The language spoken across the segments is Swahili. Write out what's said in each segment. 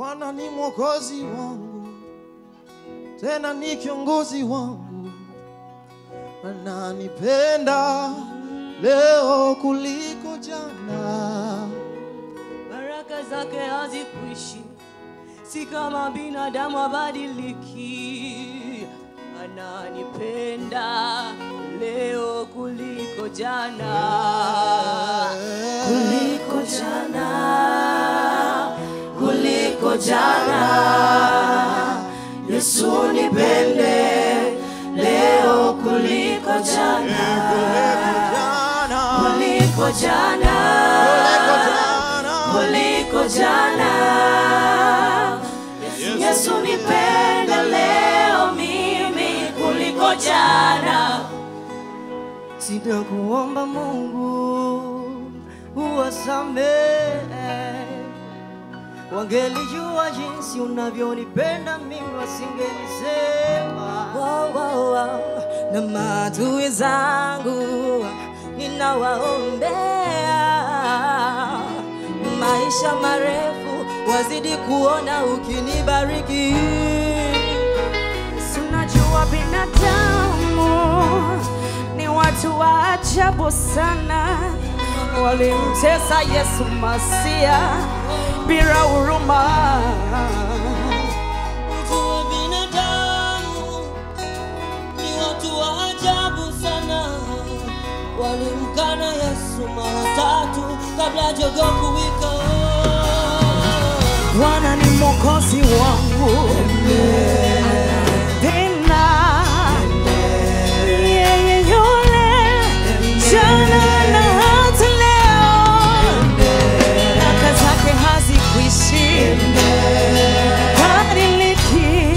Bwana ni mwokozi wangu, tena ni kiongozi wangu, ananipenda leo kuliko jana. baraka zake hazikuishi, si kama binadamu abadiliki. Ananipenda leo kuliko jana, kuliko jana, kuliko jana. Yesu nipende leo kuliko jana, kuliko jana, kuliko jana. Yesu nipende leo mimi kuliko jana. Sitakuomba Mungu uwasamehe, wangelijua jinsi unavyonipenda mimi wasingenisema. Wow, wow, wow. Na maadui zangu ninawaombea maisha marefu, wazidi kuona ukinibariki. Tunajua binadamu ni watu wa ajabu sana, walimtesa Yesu Masia bila huruma. Ujue binadamu ni watu wa ajabu sana, walimkana Yesu mara tatu kabla jogoo kuwika. Bwana ni mwokozi wangu tena yeye yule jana na hata leo, baraka zake hazikuishi, badiliki,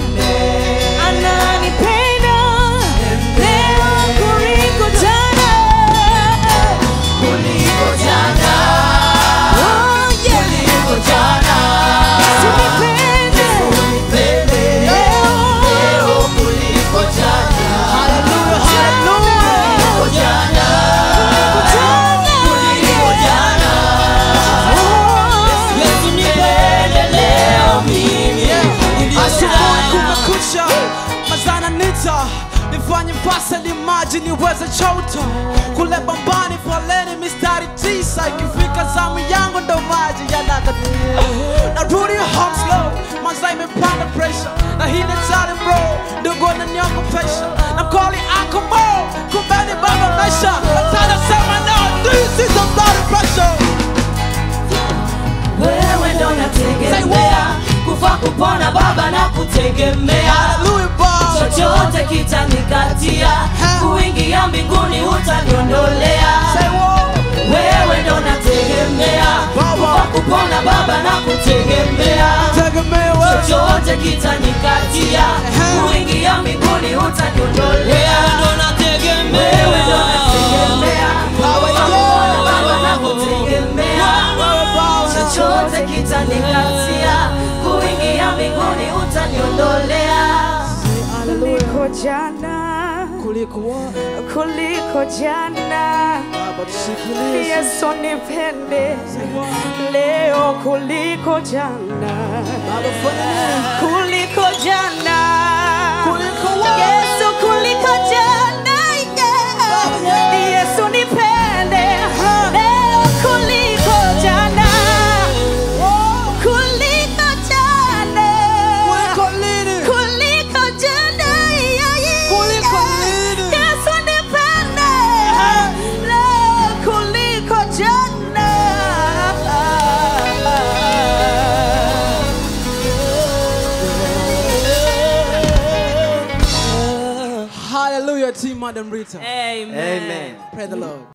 ananipenda leo kuliko jana, Kuliko jana, Oh, yeah. kuliko jana, Tunipende nipende leo kuliko jana, Hallelujah, hallelujah. kuliko jana, kuliko jana. Yesu nipende leo mimi kuliko Asubuhi jana. kumekucha, mazana nita nifanye pasali maji niweze chota kule bambani, foleni mistari tisa, ikifika zamu yangu ndo maji yanakati. Narudi home slow, maza imepanda pressure, na hii ni tali bro, ndugu ananiogopesha, na mkoli ako mo, kumbeni baba mesha, tada sema no, this is a blood pressure. wewe ndo nategemea kufa kupona baba na kutegemea Hallelujah, Bob. chochote kitanikatia kuingia mbinguni utaniondolea Say what? wewe ndo nategemea kufa kupona baba na kutegemea Tegemea wewe. chochote kitanikatia kuingia mbinguni utaniondolea wewe ndo nategemea kufa kupona baba na kutegemea chochote kitanikatia kuingia mbinguni utaniondolea kuliko jana, Kuliko what? kuliko jana. Baba tusikilize. Yesu nipende leo kuliko jana, Baba fanya nini? kuliko jana, Kuliko what? Yesu kuliko jana, yeah. Yesu nipende leo kuliko jana, kuliko jana, Kuliko lini? kuliko jana, yeah, yeah, Kuliko yeah. lini? Yesu nipende leo kuliko jana. Hallelujah, team Madam Rita. Amen. Amen. Pray the Lord.